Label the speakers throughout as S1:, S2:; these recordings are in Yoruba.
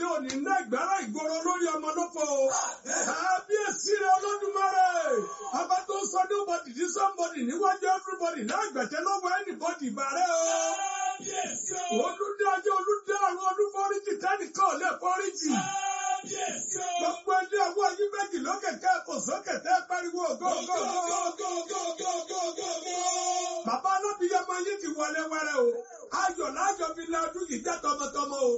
S1: mi ò ní ná ìgbára ìgboro lórí ọmọ lọ́pọ̀ o. Kábíyèsí rẹ̀ Olódùmarè. Ọba tó sọ nobody di somebody níwájú everybody náà gbẹ̀tẹ́ lọ́wọ́ anybody ìbàrẹ̀ o. Olúdájọ́ olúdárun olúforíjì tẹ́nìkan ò lè foríjì. Gbogbo ẹni ọwọ́ yín méjì lókè kẹ́kọ̀ọ́ sókè tẹ́ pariwo gógógógógógógógógó. Bàbá alábìyamọ yín ti wọlé wẹrẹ o. Ayọ̀ lájọ fi lé ọdún yìí jẹ́ tọmọtọmọ o.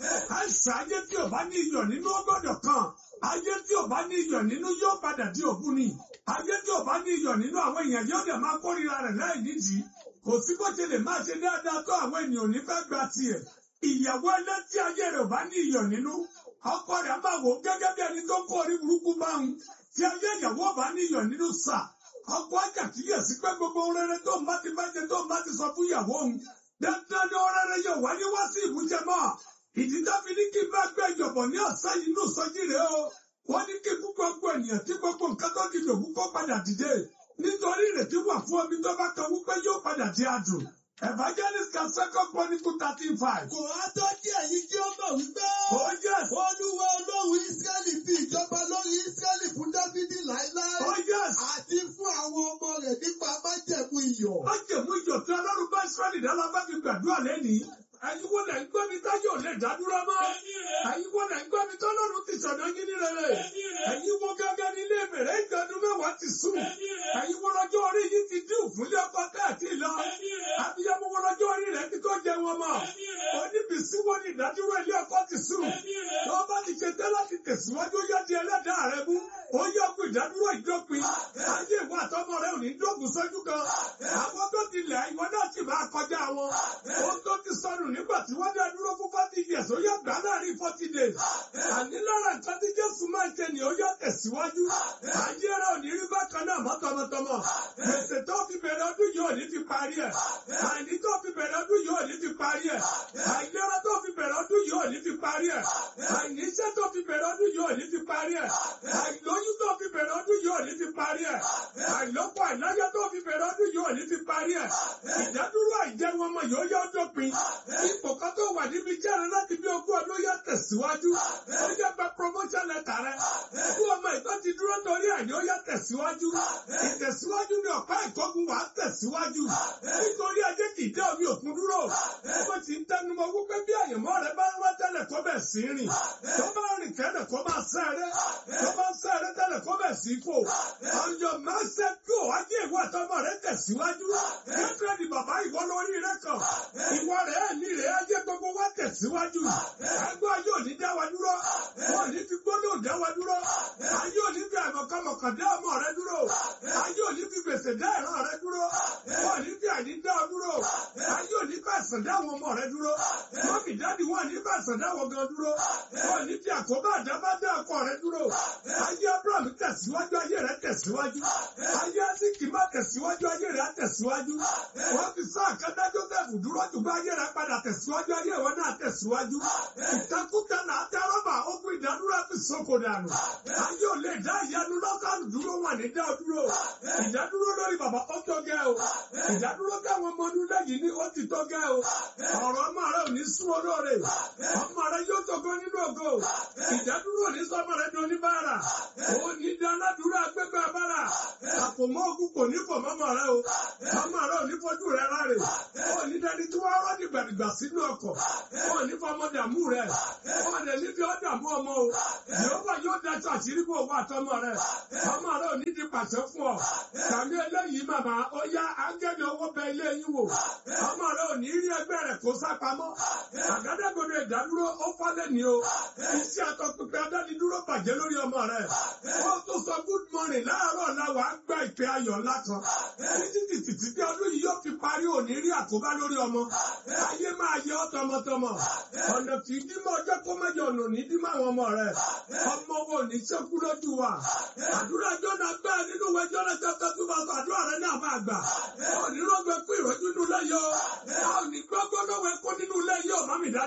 S1: Àìsàn ayé tí ò bá ní iyọ̀ nínú ó gbọ́dọ̀ kàn. Ayé tí ò bá ní iyọ̀ nínú yóò padà di òkú ni. Ayé tí ò bá ní iyọ̀ nínú àwọn èèyàn yóò dẹ̀ máa kórìíra rẹ̀ láì nídìí. Kò sí bó ṣe lè máa ṣe dáadáa tó àwọn ènìyàn ò ní fẹ́ gba tiẹ̀. Ìyàwó ẹlẹ́tí ayé rẹ̀ ò bá ní iyọ̀ nínú. Ọkọ rẹ̀ á máa wò ó gẹ́gẹ́ bí ẹni tó kó orí burúkú bá ń. Tí ayé ìyàwó ò bá ní iyọ̀ nínú sà. Ọkọ àjàkíyèsí pé gbogbo ohun rere tó ń bá ti bá jẹ tó ń bá ti sọ fún ìyàwó òun. Dandan ni ohun rere yóò wáyé wá sí ìmúṣẹ mọ́. Ìdí dábì ní kí n bá gbé ìjọ̀bọ̀ ní ọ̀sán yìí ní òsọjí rẹ̀ o. Wọ́n ní kí fún gbogbo ènìyàn tí gbogbo nǹkan tó di lòkú kó padà dìde. Nítorí ìrètí wà fún omi tó bá kan wípé yóò padà di adùn. Evangelist kan second chronicle thirteen five.
S2: Kò á tó kí ẹ̀yin kí ó mọ̀ wípé.
S1: Oh yes!
S2: Olúwa Ọlọ́run Ísírẹ́lì fi ìjọba lórí Ísírẹ́lì fún Dáfídì láéláé.
S1: Oh yes!
S2: Àti fún àwọn ọmọ rẹ̀ nípa májẹ̀mú iyọ̀.
S1: Májèmú ìjọ tí Ọlọ́run bá Ísírẹ́lì dáná bá fi gbàdúrà lẹ́nìí. Ẹ̀yin wo lẹ̀ ń gbọ́ mi táyọ̀ lè dádúró mọ́? Ẹ̀yin wo lẹ̀ ń gbọ́ mi tọ́lọ́run ti sọ̀nà yín ní rere? Ẹ̀yin wo gángan ní ilé ìbẹ̀rẹ̀ ìgbàdún mẹ́wàá ti sùn? Ẹ̀yin wo lọ́jọ́ orí yìí ti dín òfúnlé ọkọ káàkiri lọ? Abiyamọ wo lọ́jọ́ orí rẹ̀ ti tó jẹ wọn mọ́? Oníbìsí wo ni ìdádúró ilé ọkọ ti sùn? Tó bá ti ṣe tẹ́ láti tẹ̀síwájú yá di ẹlẹ́dàá rẹ mú. Ó yẹ kó ìdádúró ìdópin. Ayé ìwà àtọmọ rẹ ò ní dógùn sójú kan. Àwọn tó ti lẹ̀ ìwọ náà sì máa kọjá wọn. Ohun tó ti sọnù nígbà tí wọ́n dá dúró fún forty years ó yẹ gbà láàrin forty days. Àní lára nǹkan tí Jésù máa ń ṣe ni ó yẹ tẹ̀síwájú. Ayé rẹ̀ ò ní rí bákan náà mọ́ tọmọtọmọ. Gbèsè tó fi bẹ̀rẹ̀ ọdún yìí ò ní fi parí ẹ̀. Àìní tó fi bẹ̀rẹ̀ ọdún yìí ò ní fi parí ẹ̀. Àìlera tó fi bẹ̀rẹ̀ ọdún yìí ò ní fi parí ẹ̀. Àìníṣẹ́ tó fi bẹ̀rẹ̀ ọdún yìí ò ní fi parí ẹ̀. Àìlóyún tó fi bẹ̀rẹ̀ ọdún yìí ò ní fi parí ẹ̀. Àìlọ́pọ̀ àìláyá tó fi bẹ̀rẹ̀ ọdún yìí ò ní fi parí ẹ̀. Ìdádúró àìjẹun ọmọ yóò yọ dópin. Ipò kan tó wà níbi jẹ́rẹ̀ láti bí ogún ọdún yá tẹ̀síwájú. Ó yẹ gba promotion letter rẹ̀. Fún ọmọ ìtọ́ ti dúró torí àní ó yá tẹ̀síwájú. Ìtẹ̀síwájú ni ọ̀pá ìkọ́gun wà á tẹ̀síwájú. Nítorí ajé kì í dé omi òkun dúró. Ó ti ń tẹnumọ́ wípé bí àyànmọ́ rẹ̀ bá ń wá tẹ́lẹ̀ kó bẹ̀ sí rìn. Tó bá rìn kẹ́lẹ̀ kó máa sẹ́rẹ́. Tó bá sẹ́rẹ́ tẹ́lẹ̀ kó bẹ̀ sí fò. Ọ̀yọ́ máa ń ṣe kí o ajé ìwà àtọmọ rẹ̀ tẹ̀síwájú. Kékeré ni bàbá ìwọ lórí rẹ̀ kàn. Ìwọ rẹ̀ ẹ̀mí rẹ̀ ajé gbogbo wa tẹ̀síwájú. Ẹgbẹ́ ayé òní dá wa dúró. Wọ́n ní fi gbólóhùn dá wa dúró. Ayé òní fi àmọ̀kànmọ̀kàn dá ọmọ rẹ dúró. Ayé òní fi gbèsè dá ìran rẹ dúró. Wọ́n ní fi àní dá ọ dúró. Ayé òní fi àìsàn dá àwọn ọmọ rẹ dúró. Wọ́n fi dáàdì wọ́n ní fi àìsàn dá àwọn gan dúró. Wọ́n ní fi àkóbá àdábá dá ọkọ rẹ dúró. Ayé Abraham tẹ̀síwájú ayé rẹ tẹ̀síwájú. Ayé Aziki má tẹ̀síwájú ayé rẹ tẹ̀síwájú. Wọ́n fi sọ àkàndá Joseph dúró ṣùgbọ́n ayé rẹ padà tẹ̀síwájú ayé ìwọ náà tẹ̀síwájú. Ìtakùtà náà tẹ rọ́bà ogun ìdádúró fi sọ́kò dànù. Ayé ò lè dá ìyanu lọ́kàn dúró wà ní dá ọ dúró. Ìdádúró lórí bàbá ó tó gẹ́ o. Ìdádúró káwọn ọmọ ọdún lẹ́yìn ní ó ti tó gẹ́ o. Ọ̀rọ̀ ọmọ rẹ ò ní sún olóore. Ọmọ rẹ yóò tógo nínú ògo. Ìdádúró ò ní sọmọ rẹ di oníbàárà. Ó ní dá aládùúrà gbégbá bára. Àpòmọ́ ogun kò ní fò mọ́mọ́ rẹ o. Ọmọ rẹ ò ní fojú rẹ láre. Ó ní dání tí wọ́n rọ́ dìgbàdìgbà sínú ọkọ̀. Ó ní fọmọ dàmú rẹ. Ó ní ní fi ọ́ dàmú ọmọ o. Yehova yóò daṣọ àṣírí bò wá àtọmọ rẹ. Ọmọ rẹ ò ní di pàṣẹ fún ọ. Tàbí eléyìí màmá ó yá ángẹ́lì owó bẹ ilé yín wò. Ọmọ rẹ ò ní rí ẹgbẹ́ rẹ̀ kó sá pamọ́. Àgádágodo ìdádúró ó fọ́lẹ̀ ní o. Iṣẹ́ àtọ̀pẹ̀pẹ̀ adánidúró bàjẹ́ lórí ọmọ rẹ̀. Ó tó sọ good morning láàárọ̀ la wàá gba ìpè ayọ̀ ńlá kan. Títí títí títí ọdún yìí yóò fi parí òní rí àkóbá lórí ọmọ. Ayé máa yẹ ọ́ tọmọtọmọ. Ọ̀nà kì í dímọ̀ ọjọ́ kó mẹ́jọ ọ̀nà ní dímọ̀ àwọn ọmọ rẹ̀. Ọmọ wo ní sẹ́kú lójú wa. Àdúrà jọ́nà gbá nínú ìwé jọ́nà chapter two verse àdúrà rẹ̀ náà máa gbà. Òní rọ́gbẹ́ kú ìrọ́jú nínú ilé yọ. A ò ní gbọ́gbọ́ lọ́wọ́ ẹ̀kọ́ nínú ilé yọ mọ́mí dádì.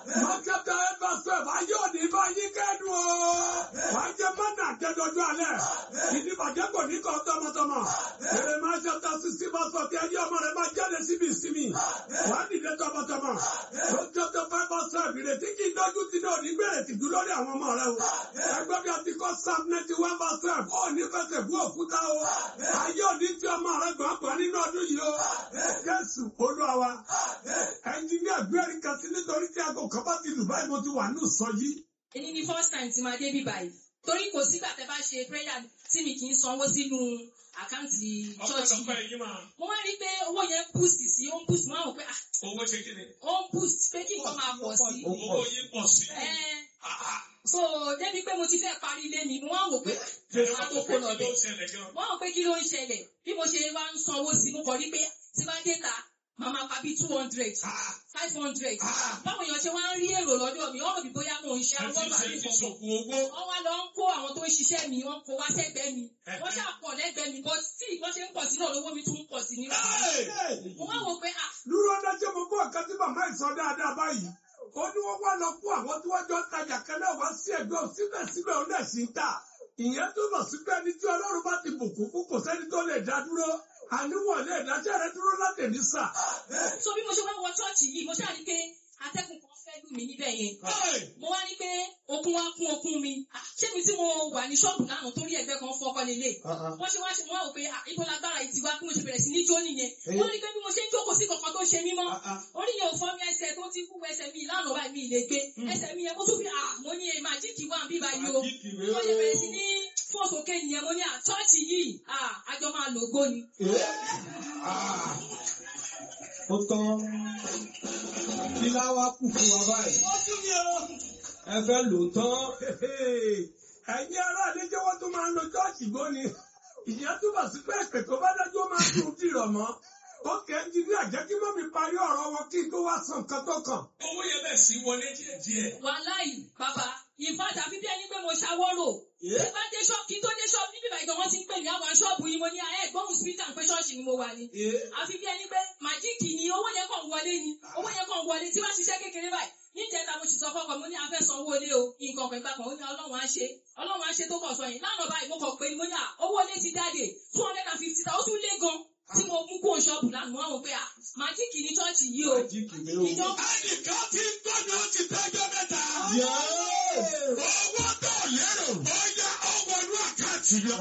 S1: Mákẹ́tà ẹ̀fà sẹ́f, ayé òní bá yín kẹ́dùn o. Wàá jẹ mọ́nà àjẹdọ́jú alẹ́. Ìdìbàjẹ́ kò ní kọ́ tọmọtọmọ. Èrè máa ṣe ta sísí bá sọ kí ẹni ọmọ rẹ̀ máa jáde síbi ìsinmi. Wàá dìde tọmọtọmọ. Lójó tó fẹ́ bọ́ sẹ́f, ìrètí kì í dọ́jú ti náà nígbèrè tìjú lórí àwọn ọmọ rẹ̀ o. Ẹgbẹ́ bí a ti kọ́ Psalm ninety one verse twelve, ó ní fẹsẹ̀ bú òkúta o. Ayé òní tí ọmọ rẹ̀ gbọ̀ngbọ̀n nínú ọdún yìí o. Jésù Olúwa wa. Ẹnjiníà gbẹ́rì kan sí nítorí tí aago kan bá ti lù báyìí mo ti wà ní ìsọjí.
S3: èyí ni first time tí máa dé bí báyìí torí kò sígbà tẹ bá ṣe prayer tí mi kì í sanwó sínú àkáǹtì church yìí mo wá rí i pé owó yẹn boost sí ó ń boost mo wá wò pé ah
S1: Owó ṣe kí ni?
S3: ó ń boost pé kí nǹkan máa pọ̀ sí
S1: Owó yín pọ̀ sí.
S3: Ẹ́n, so débi pé mo ti fẹ́ parí ilé mi mo wá wò pé àwọn tó kó lọ
S1: Kí ló
S3: bẹ̀
S1: ń ṣẹlẹ̀ gan?
S3: wọ́n wò pé kí ló ń ṣẹlẹ̀ bí mo ṣe wá ń sanwó sí mo kọ̀ rí pé tí bá dé ta màmá pa bí two hundred five hundred báwo èèyàn ṣe wá ń rí èrò lọ́dọ̀ mi wọ́n rò bí bóyá mò ń ṣe
S1: Ẹ
S3: àwọn
S1: ti
S3: bàbá
S1: ṣe
S3: mi
S1: ti
S3: kọ̀ọ̀kan
S1: ṣògùn owó.
S3: wọ́n wá lọ ń kó àwọn tó ń ṣiṣẹ́ mi wọ́n kó wá sẹ́gbẹ́ mi wọ́n ṣàpọ̀ lẹ́gbẹ̀ẹ́ mi bọ́ tí wọ́n ṣe ń pọ̀ sí náà lówó mi tún ń pọ̀ sí ní. mo wá wò pé ah
S1: Dúró dájọ́ mo kó ọ̀kan tí màmá ìsọ dáadáa báyìí. Ó ní wọ́n wá lọ kó àwọn tí wọ́n jọ ń tajà kan náà wá sí ẹ̀gbẹ́ ò síbẹ̀síbẹ̀ ó lẹ̀ sí ń tà. Ìyẹn túbọ̀ sí pé ẹni tí Ọlọ́run bá ti bùkún fún kò sẹ́ni tó lè dá dúró. Àníwọ̀n lè dájọ́ rẹ dúró láti ní sà.
S3: so bí mo ṣe wá wọ ṣọ́ọ̀ṣì yìí mo ṣáà rí pé atẹ́kùn kan fẹ́ lù mí níbẹ̀ yẹn mo wá rí pé okun wá kún okun mi Ah, ṣé mi tí mo wà ní ṣọ́ọ̀bù lánàá torí ẹgbẹ́ kan fọ́kọ́ lélẹ̀ wọ́n ṣe wá ṣe mo wá wò pé ah, ibo lágbára yìí ti wá bí mo ṣe bẹ̀rẹ̀ sí ní jó nìyẹn wọ́n rí pé bí mo ṣe ń jókòó sí kankan tó ṣe mí mọ́ orí yẹn ò fọ́ mi ẹsẹ̀ tó ti kú ẹsẹ̀ mi lánàá báyìí mi ì lè gbé ẹsẹ̀ mi yẹn mo tún fi à mo ní ẹ̀ máa jíkì wá bí báyìí o mo ṣe bẹ̀rẹ̀ sí ní fọ́sọ̀kẹ́ nìyẹn mo ní à ṣọ́ọ̀ṣì yìí à àjọ máa lògbó ni.
S2: Ó tán. Kí láwá kù fún wa báyìí?
S1: Ó tún ní o.
S2: Ẹ fẹ́ lò tán.
S1: ẹ̀yin ará àlejò wọn tó máa ń lo chọ́ọ̀chì gbóni ìyẹn túbọ̀ sí pé èpè tó bá dájú ó máa ń tún dìrọ̀ mọ́ ó kẹ́ ń jírí àjẹ́ kí mọ́mí parí ọ̀rọ̀ wọn kí n tó wá san nǹkan tó kàn. owó yẹn bẹ̀ sí wọlé díẹ̀díẹ̀.
S3: wàláì bàbá ìfàjà fífi ẹni pé mo ṣàwọ́rò tí bá dé ṣọ́ọ̀bù kí n tó dé ṣọ́ọ̀bù níbi ìbàdàn wọn ti ń pè ní àwọn ṣọ́ọ̀bù yìí mo ní ẹ gbóhùn spíkà pé ṣọ́ọ̀ṣì ni mo wà ní. àfi bí ẹni pé màjíìkì ni owó yẹn kàn wọlé ni owó yẹn kàn wọlé tí wọ́n ṣiṣẹ́ kékeré báyìí níjẹta mo sì sọ fọkàn mo ní afẹ́ sanwó ilé o nǹkan kan ìgbà kan ó ní ọlọ́run á ṣe ọlọ́run á ṣe tó kàn sọ yìí lánàá báyìí mo kàn pé ni mo ní à owó ilé ti jáde two hundred and fifty thousand ó tún lé gan tí mo mú kó ṣọ́ọ̀bù lánàá wọn wò pé à màjíìkì ní ṣọ́ọ̀ṣì yìí o
S2: Jíkì mi o.
S3: ìjọ
S1: ẹnìkan ti ń gbọ́dọ̀ ó ti tẹ́jọ́ mẹ́ta.
S2: Yẹ́ẹ́.
S1: owó tó lérò ó yá ọwọ́ inú àkáǹtì lọ.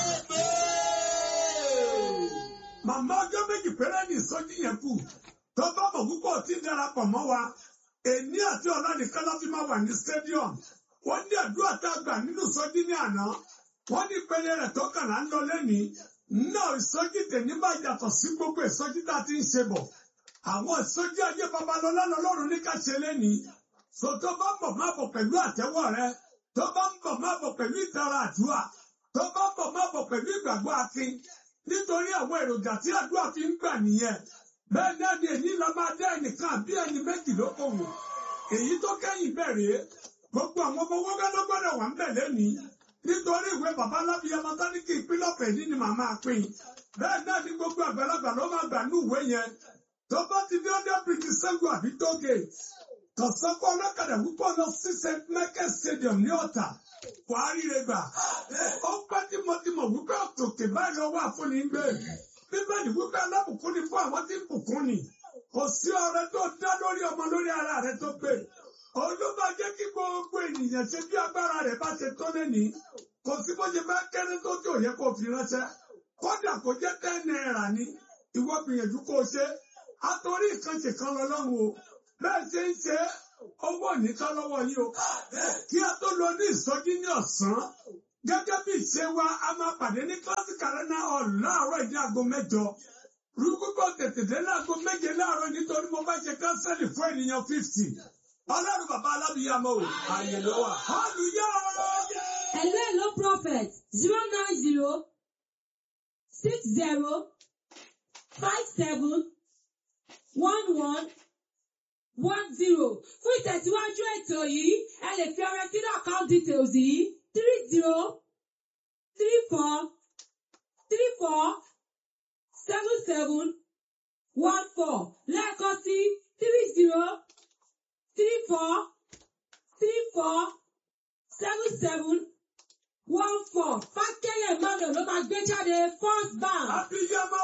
S1: Màmá ọjọ́ méjì péré ní ìsọjí yẹn kù. Tó bá mọ̀ púpọ̀ tí ń darapọ̀ mọ́ wa. Èní àti ọ̀la nìkan ló fi máa wà ní stadium. Wọ́n ní àdúrà tá a gbà nínú ìsọjí ní àná. Wọ́n ní ìpele rẹ̀ tó kàn án lọ lẹ́nìí. Náà ìsọjí tèmi máa yàtọ̀ sí gbogbo ìsọjí tá a ti ń ṣe bọ̀. Àwọn ìsọjí ayé babalọ́lá lọ́lọ́run ní ká ṣe lẹ́nìí. So tó bá ń bọ̀ máa bọ̀ pẹ̀lú àtẹ́wọ́ rẹ. Tó bá ń bọ̀ máa bọ̀ pẹ̀lú ìtara àdúrà. Tó bá ń bọ̀ máa bọ̀ pẹ̀lú ìgbàgbọ́ akin nítorí àwọn èròjà tí àdúrà fi ń gbà nìyẹn bẹ́ẹ̀ náà ni èyí lọ máa dá ẹnìkan àbí ẹni méjì lókòwò èyí tó kẹ́yìn bẹ̀rẹ̀ gbogbo àwọn ọmọ wọ́gá ló gbọ́dọ̀ wà ń bẹ̀ lẹ́nìí nítorí ìwé bàbá alábíyá mọ́tánìkì ìpínlẹ̀ ọ̀fẹ́ yìí ni màmá pín bẹ́ẹ̀ náà ni gbogbo àgbàlagbà ló máa gbà ní ìwé yẹn tó bá ti dé ọdẹ bíríkì sẹ́gun àbí tóge kọ̀sọ́kọ́ ọlọ́kadà púpọ̀ lọ sí st michael stadium ní ọ̀tà wàá ríre gbà ó pẹ́ tímọ̀tímọ̀ wípé òkè báyìí lọ́wọ́ àfúnni ń gbé bíbélì wípé alábùkún ni fún àwọn tí ń bùkún ni kò sí ọrẹ tó dá lórí ọmọ lórí ara rẹ tó gbé olúmọ jẹ́ kí gbogbo ènìyàn ṣe bí agbára rẹ̀ bá ṣe tó lẹ́ni kò sí bó ṣe bá kéré tó tí ò yẹ kó fi ránṣẹ́ kódà kó jẹ́ ten náírà ni ìwọ gbìyànjú kó o ṣe àtòrí ìkànṣe kan lọ́lọ́run o bẹ́ẹ̀ ṣe ń ṣe owó nìkan lọ́wọ́ yìí o kí a tó lọ ní ìsọjí ní ọ̀sán gẹ́gẹ́ bí ìṣe wa a máa pàdé ní classic arena hall láàárọ̀ ìdí aago mẹ́jọ rúgbùgbọ́ tètè dé láago méje láàárọ̀ nítorí mo bá ṣe kánsẹ́lì fún ènìyàn fifty ọlọ́run bàbá alábìyàmọ́ o àyè ló wà. hallelujah.
S4: Hello, hello, prophet. Zero nine zero six zero five seven one one one zero. Fún ìtẹ̀síwájú ètò yìí, ẹ lè fi ọrẹ sínú account details yìí three zero three four three four seven seven one four lẹ́ẹ̀kan sí three zero three four three four seven seven one four fákẹ́yẹ̀ emmanuel ló máa gbé jáde first bank.
S1: Abiyamọ.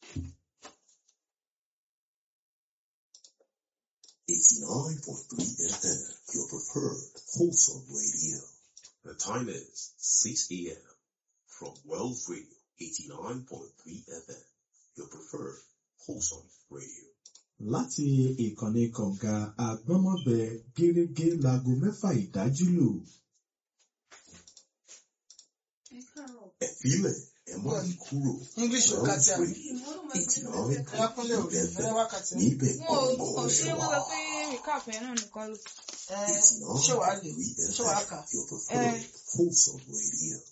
S5: 89.3 FM, your preferred wholesome radio. The time is 6 a.m. from World Radio 89.3 FM, your preferred wholesome radio.
S6: láti ìkànnì kọ̀ǹga àgbọ́mọ̀bẹ gẹ́gẹ́ láago mẹ́fà ìdájú lù.
S5: Ẹ filẹ̀, ẹ má yí kúrò.
S2: English ò
S5: World
S2: kàtí àmì.
S5: Radio 89.3
S2: Ẹlákúnlé ò lè fẹ́
S5: FM,
S2: wákàtí.
S5: níbẹ̀
S7: wọn ò
S5: gbọ̀ngàn
S7: kàn ṣe
S5: ṣe
S7: wọn
S5: wà.
S7: sọ pé recap yẹn náà nìkan ló
S2: Ẹ ṣé wàá lè
S5: 89.3
S2: ṣé wàá kà.
S5: FM, your preferred wholesome radio.